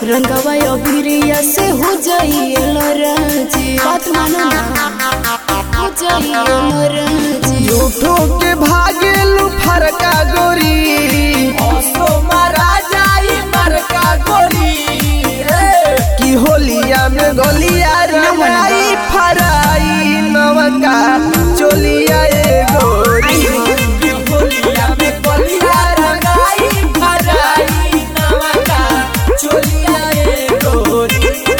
रंगवा अभिरिया से हो जाई लराजी बात मानो ना हो जाई लराजी झूठो के भागेलू फरका गोरी ओसो मारा जाई मरका गोरी ए की होलिया में गोलिया रंगाई फराई नवका चोलिया ए गोरी की होलिया में गोलिया रंगाई फराई नमका चोलिया ए गोरी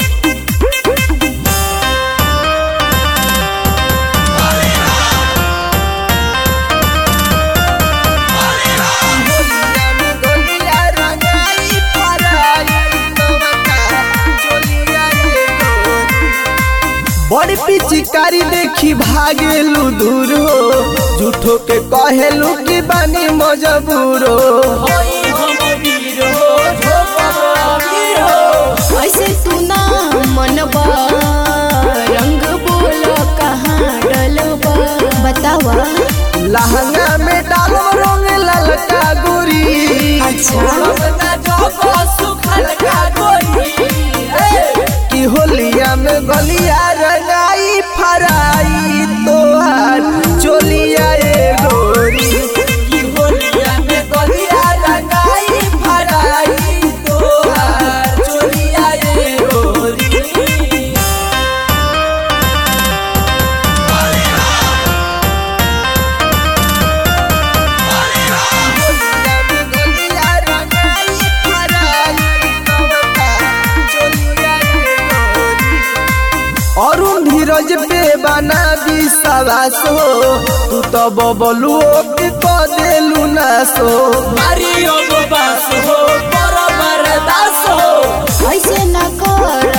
होलिया में गोलिया रंगाई फराई नवका चोलिया ए गोरी बड़ी पिचकारी देखी भागेलू दूर हो झूठो के कहेलू की बानी मजबूर हो होई हम वीर हो झोपा वीर हो ऐसे तू ना मनबा रंग बोल कहाँ डलबा बतावा लहंगा में डालो रंग ललका गोरी अच्छा अपना जोको सुखल का गोरी ए की होलिया में गलिया रंगाई फराई तोहार चोलिया ए गोरी की होलिया में गोलिया रंगाई फराई तोहार चोलिया ए गोरी होलिया में गलिया रंगाई फराई नवका चोलिया ए गोरी अरुण धीरज पे बना विश्वास हो तू तो बबलू के क देलू नासो मारियो गो बास हो पर मरदास हो ऐसे ना कर